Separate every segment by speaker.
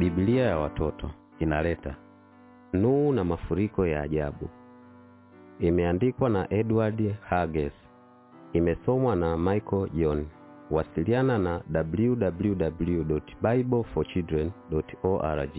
Speaker 1: Biblia ya watoto inaleta Nuhu na mafuriko ya ajabu. Imeandikwa na Edward Hages. Imesomwa na Michael John. Wasiliana na www.bibleforchildren.org.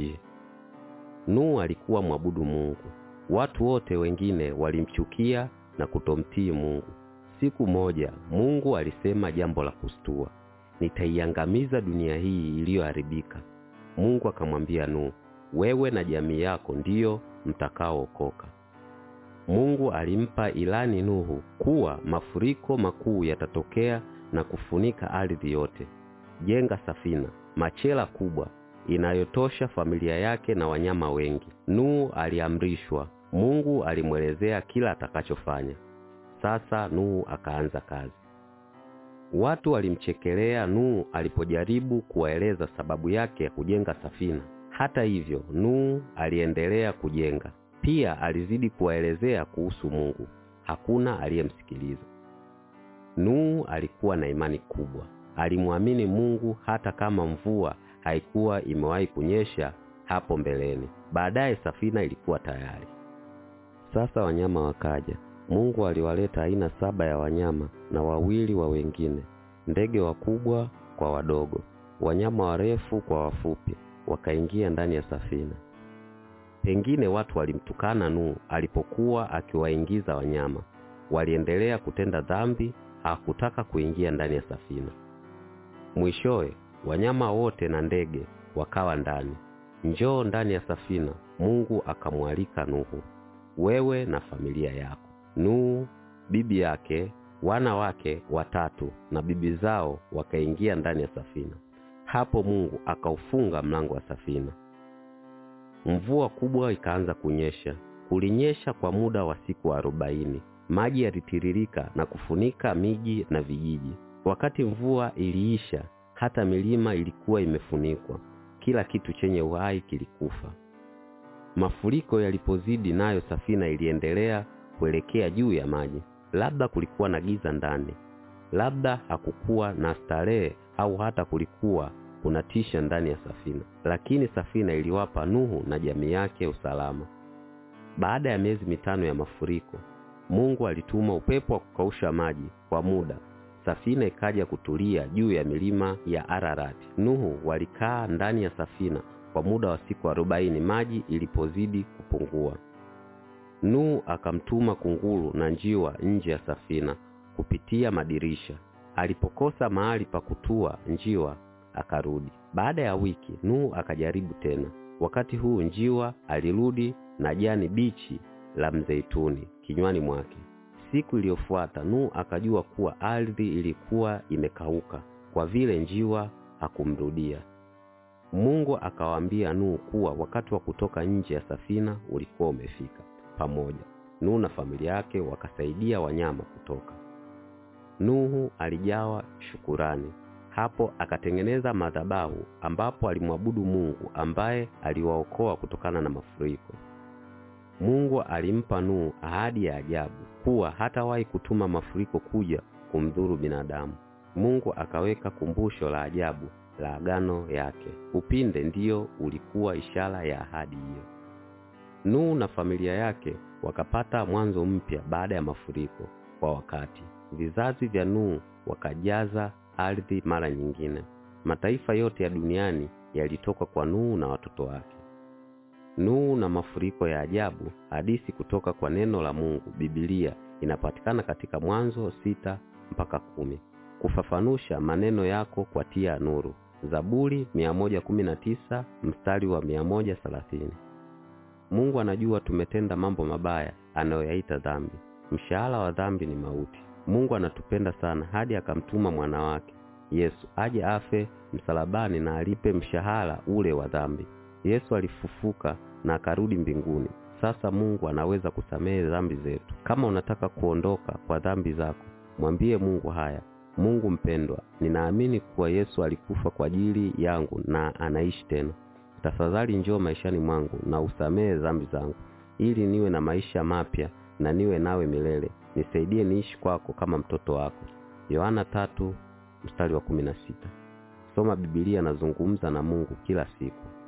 Speaker 1: Nuhu alikuwa mwabudu Mungu. Watu wote wengine walimchukia na kutomtii Mungu. Siku moja Mungu alisema jambo la kustua, nitaiangamiza dunia hii iliyoharibika. Mungu akamwambia Nuhu, wewe na jamii yako ndiyo mtakaookoka. Mungu alimpa ilani Nuhu kuwa mafuriko makuu yatatokea na kufunika ardhi yote. Jenga safina, machela kubwa inayotosha familia yake na wanyama wengi. Nuhu aliamrishwa. Mungu alimwelezea kila atakachofanya. Sasa Nuhu akaanza kazi. Watu walimchekelea Nuhu alipojaribu kuwaeleza sababu yake ya kujenga safina. Hata hivyo, Nuhu aliendelea kujenga. Pia alizidi kuwaelezea kuhusu Mungu. Hakuna aliyemsikiliza. Nuhu alikuwa na imani kubwa. Alimwamini Mungu hata kama mvua haikuwa imewahi kunyesha hapo mbeleni. Baadaye safina ilikuwa tayari. Sasa wanyama wakaja. Mungu aliwaleta aina saba ya wanyama na wawili wa wengine, ndege wakubwa kwa wadogo, wanyama warefu kwa wafupi, wakaingia ndani ya safina. Pengine watu walimtukana Nuhu alipokuwa akiwaingiza wanyama. Waliendelea kutenda dhambi, hakutaka kuingia ndani ya safina. Mwishowe wanyama wote na ndege wakawa ndani. Njoo ndani ya safina, Mungu akamwalika Nuhu, wewe na familia yako. Nuhu, bibi yake, wana wake watatu na bibi zao wakaingia ndani ya safina. Hapo Mungu akaufunga mlango wa safina. Mvua kubwa ikaanza kunyesha. Kulinyesha kwa muda wa siku arobaini. Maji yalitiririka na kufunika miji na vijiji. Wakati mvua iliisha, hata milima ilikuwa imefunikwa. Kila kitu chenye uhai kilikufa. Mafuriko yalipozidi, nayo safina iliendelea kuelekea juu ya maji. Labda kulikuwa na giza ndani, labda hakukuwa na starehe, au hata kulikuwa kunatisha ndani ya safina, lakini safina iliwapa Nuhu na jamii yake usalama. Baada ya miezi mitano ya mafuriko, Mungu alituma upepo wa kukausha maji kwa muda. Safina ikaja kutulia juu ya milima ya Ararati. Nuhu walikaa ndani ya safina kwa muda wa siku arobaini maji ilipozidi kupungua. Nuhu akamtuma kunguru na njiwa nje ya safina kupitia madirisha. Alipokosa mahali pa kutua, njiwa akarudi. Baada ya wiki, Nuhu akajaribu tena. Wakati huu njiwa alirudi na jani bichi la mzeituni kinywani mwake. Siku iliyofuata Nuhu akajua kuwa ardhi ilikuwa imekauka kwa vile njiwa hakumrudia. Mungu akawaambia Nuhu kuwa wakati wa kutoka nje ya safina ulikuwa umefika. Pamoja Nuhu na familia yake wakasaidia wanyama kutoka. Nuhu alijawa shukurani. Hapo akatengeneza madhabahu ambapo alimwabudu Mungu ambaye aliwaokoa kutokana na mafuriko. Mungu alimpa Nuhu ahadi ya ajabu kuwa hatawahi kutuma mafuriko kuja kumdhuru binadamu. Mungu akaweka kumbusho la ajabu la agano yake. Upinde ndiyo ulikuwa ishara ya ahadi hiyo. Nuhu na familia yake wakapata mwanzo mpya baada ya mafuriko kwa wakati. Vizazi vya Nuhu wakajaza ardhi mara nyingine. Mataifa yote ya duniani yalitoka kwa Nuhu na watoto wake. Nuhu na mafuriko ya ajabu, hadithi kutoka kwa neno la Mungu, Biblia inapatikana katika Mwanzo sita mpaka kumi. Kufafanusha maneno yako kwa tia nuru, Zaburi 119 mstari wa 130. Mungu anajua tumetenda mambo mabaya anayoyaita dhambi. Mshahara wa dhambi ni mauti. Mungu anatupenda sana hadi akamtuma mwana wake Yesu aje afe msalabani na alipe mshahara ule wa dhambi. Yesu alifufuka na akarudi mbinguni. Sasa Mungu anaweza kusamehe dhambi zetu. Kama unataka kuondoka kwa dhambi zako, mwambie Mungu haya: Mungu mpendwa, ninaamini kuwa Yesu alikufa kwa ajili yangu na anaishi tena. Tafadhali njoo maishani mwangu na usamehe dhambi zangu, ili niwe na maisha mapya na niwe nawe milele. Nisaidie niishi kwako kama mtoto wako. Yohana tatu mstari wa kumi na sita. Soma Biblia na zungumza na Mungu kila siku.